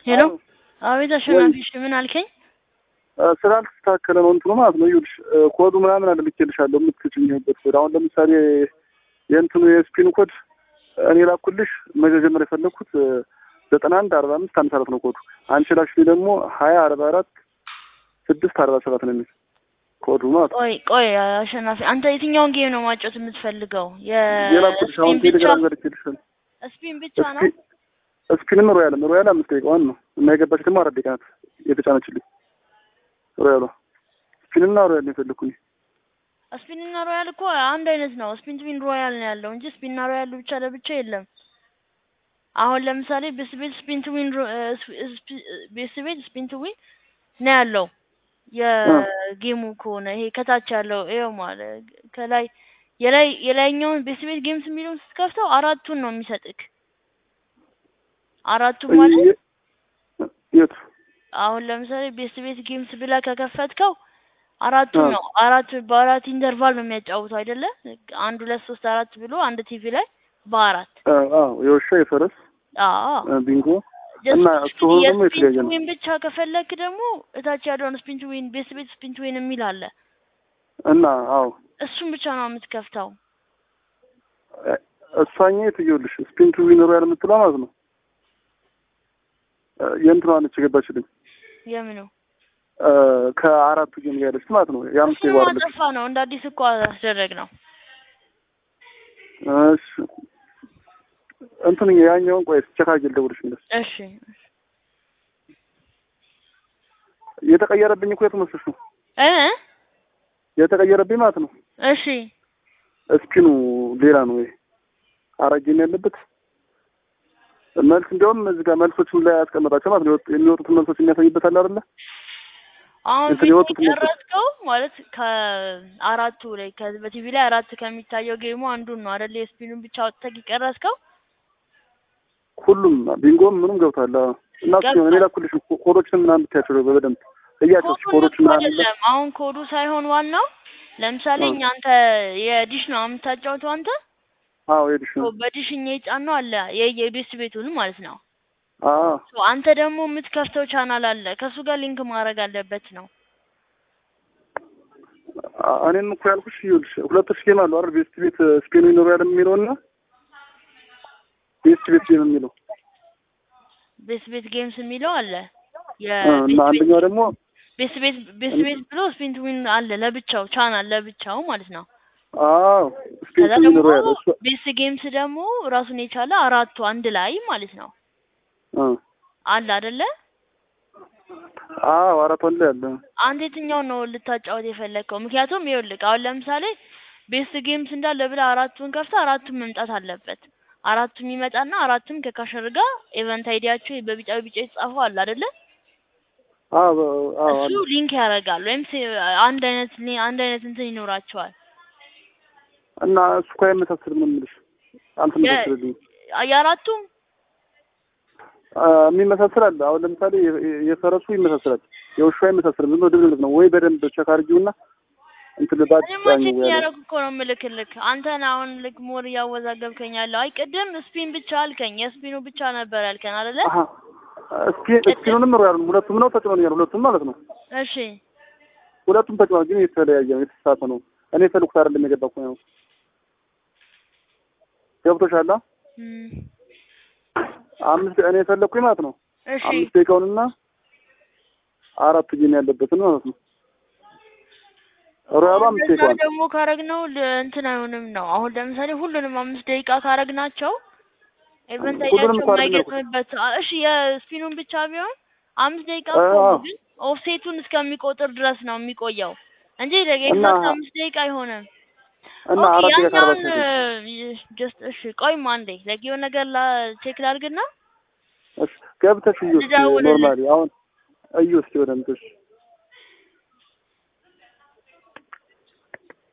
ሄሎ አቤት አሸናፊ፣ እሺ ምን አልከኝ? ስላልተስተካከለ ነው እንትኑ ማለት ነው። ይኸውልሽ ኮዱ ምናምን አለ ልኬልሻለሁ የምትጭኝበት ኮድ። አሁን ለምሳሌ የእንትኑ የስፒን ኮድ እኔ ላኩልሽ መጀመር የፈለግኩት ዘጠና አንድ አርባ አምስት አምሳ አራት ነው ኮዱ። አንቺ ላክሽልኝ ደግሞ ሀያ አርባ አራት ስድስት አርባ ሰባት ነው የሚል ኮዱ ማለት ነው። ቆይ ቆይ አሸናፊ፣ አንተ የትኛውን ጌም ነው ማጫወት የምትፈልገው? የላኩልሽ አሁን የስፒን ብቻ ቴሌግራም ጋር ልኬልሻለሁ። ስፒን ብቻ ነው? ስፒንም ሮያልም ሮያል አምስት ደቂቃ ዋን ነው እና የገባች ደግሞ አራት ደቂቃ ናት የተጫነችልኝ ሮያሏ። ስፒንና ሮያል ነው የፈለግኩኝ። ስፒን እና ሮያል እኮ አንድ አይነት ነው። ስፒን ትዊን ሮያል ነው ያለው እንጂ ስፒን እና ሮያል ብቻ ለብቻ የለም። አሁን ለምሳሌ ቤስቤት ስፒን ትዊን ቤስቤት ስፒን ትዊን ነው ያለው የጌሙ ከሆነ ይሄ ከታች ያለው ይኸው ማለት ከላይ የላይ የላይኛውን ቤስቤት ጌምስ የሚለውን ስትከፍተው አራቱን ነው የሚሰጥክ። አራቱ ማለት የቱ አሁን ለምሳሌ ቤስቤት ጌምስ ብለህ ከከፈትከው አራቱን ነው አራት በአራት ኢንተርቫል ነው የሚያጫውተው አይደለ? አንድ ሁለት ሶስት አራት ብሎ አንድ ቲቪ ላይ በአራት አዎ የውሻ የፈረስ አዎ ቢንጎ እና እሱ ሆኖ ደግሞ የተለያየ ነው። ስፒን ብቻ ከፈለክ ደግሞ እታች ያለውን ስፒን ቱ ዊን ቤስ ቤት ስፒን ቱ ዊን የሚል አለ። እና አዎ እሱን ብቻ ነው የምትከፍተው። እሷኛ የትየውልሽ ስፒን ቱ ዊን ሮያል የምትለው ማለት ነው። የእንትኗ ነች የገባችልኝ የምኑ ከአራቱ ጌም ጋር ያለች ማለት ነው። የአምስት እሱን የጓርለች ማጠፋ ነው እንደ አዲስ እኮ አስደረግ ነው። እሺ እንትን ያኛውን ቆይ ቼክ አድርጌ ልደውልሽ እንደሱ እሺ የተቀየረብኝ እኮ የቱ መስሎሽ ነው? እ የተቀየረብኝ ማለት ነው። እሺ ስፒኑ ሌላ ነው ወይ አራት ጌም ያለበት መልስ እንዲያውም እዚህ ጋር መልሶችን ላይ ያስቀመጣቸው ማለት ነው። የወጡ- የሚወጡትን መልሶች የሚያሳይበት አለ አይደለ? አሁን እንትን የወጡት ቪዲዮ መልሶች የቀረጽከው ማለት ከአራቱ ላይ ከ- በቲቪ ላይ አራት ከሚታየው ጌሙ አንዱን ነው አይደል? የስፒኑን ብቻ ወጥተህ የቀረጽከው ሁሉም ቢንጎም ምኑም ገብቷል። አዎ። እና እሱ ገብቷል። እኔ ላኩልሽ ኮ- ኮዶችን ምናምን ብታያቸው በደንብ እያቸው ኮዱን ኮዶች እኮ ምናምን አይደለም አሁን ኮዱ ሳይሆን ዋናው ለምሳሌ አዎ። እኛ አንተ የዲሽ ነው የምታጫውተው አንተ አዎ ሄድሽ ሶ በዲሽ እኛ የጫነው አለ የ- የቤስ ቤቱን ማለት ነው። አዎ ሶ አንተ ደግሞ የምትከፍተው ቻናል አለ ከሱ ጋር ሊንክ ማድረግ አለበት ነው። አ- እኔም እኮ ያልኩሽ ይኸውልሽ ሁለት ጌም አሉ አይደል? ቤስት ቤት ስፔኑ ይኖራል የሚለው እና ቤስት ቤት ጌም የሚለው ቤስ ቤት ጌምስ የሚለው አለ አ፣ እና የቤስ ቤት አንደኛው ደግሞ ቤስ ቤት ቤስ ቤት ብሎ ስፒን ቱ ዊን አለ ለብቻው ቻናል ለብቻው ማለት ነው። አዎ ስፔን ከዛ ደግሞ ይኖራል እሱ ቤስ ጌምስ ደግሞ ራሱን የቻለ አራቱ አንድ ላይ ማለት ነው አ አለ አይደለ? አዎ አራት ወንድ ያለ አንተ የትኛውን ነው ልታጫወት የፈለግከው? ምክንያቱም ይኸውልህ አሁን ለምሳሌ ቤስት ጌምስ እንዳለ ብለህ አራቱን ከፍተህ አራቱም መምጣት አለበት። አራቱም ይመጣና አራቱም ከካሸር ጋር ኤቨንት አይዲያቸው በቢጫ ቢጫ የተጻፈው አለ አይደለ? አዎ አዎ እሱ አለ ሊንክ ያደርጋል ወይም ሴ- አንድ አይነት ሊ- አንድ አይነት እንትን ይኖራቸዋል። እና እሱ እኮ አይመሳሰልም ነው የምልሽ አልተመሳሰልልኝም የአራቱም አ፣ የሚመሳሰል አለ። አሁን ለምሳሌ የ- የ- የፈረሱ ይመሳሰላል፣ የውሻ አይመሳሰልም። ዝም ብሎ ድብልቅ ነው ወይ በደንብ ቸክ አድርጊውና እንትን ባጭ እኔማ ጫኝ ቼክ ያለ እያደረኩ እኮ ነው የምልክልክ። አንተን አሁን ልክ ሞር እያወዛገብከኝ ያለው። አይ ቅድም ስፒን ብቻ አልከኝ፣ የስፒኑ ብቻ ነበር ያልከን አይደለ? አሀ እስኪ እስኪኑንም ሮያል ሁለቱም ነው ተጭኖኛል፣ ሁለቱም ማለት ነው። እሺ ሁለቱም ተጭኗል፣ ግን የተለያየ ነው፣ የተሳሳተ ነው። እኔ የፈለኩት አይደለም የገባ እኮ ነው። ገብቶሻል? አ? እም፣ አምስት እኔ የፈለኩኝ ማለት ነው እሺ አምስት ደቂቃውንና አራት ጌም ያለበትን ማለት ነው። ሮያሉ አምስት እንደዛ ደቂቃውን ደግሞ ካረግነው ል- እንትን አይሆንም ነው። አሁን ለምሳሌ ሁሉንም አምስት ደቂቃ ካረግናቸው ኢቨንት ሁሉንም አይዲያቸው እኮ አይደለም ያልኩት። የማይገጥምበት አ- እሺ የስፒኑን ብቻ ቢሆን አምስት ደቂቃ አ- እኮ ነው፣ አዎ። ግን ኦፍሴቱን እስከሚቆጥር ድረስ ነው የሚቆየው እንጂ እና ኤግዛክት አምስት ደቂቃ አይሆንም። እና ኦኬ አራት ደቂቃ ከአርባ ያኛውን ሴኮንድ ጀስት እሺ ቆይማ አንዴ ለጊ የሆነ ነገር ላ ቼክ ላድርግና እሺ ገብተሽ እዩ እስኪ ልደውልልህ። ኖርማሊ አሁን እዩ እስኪ በደንብ እሺ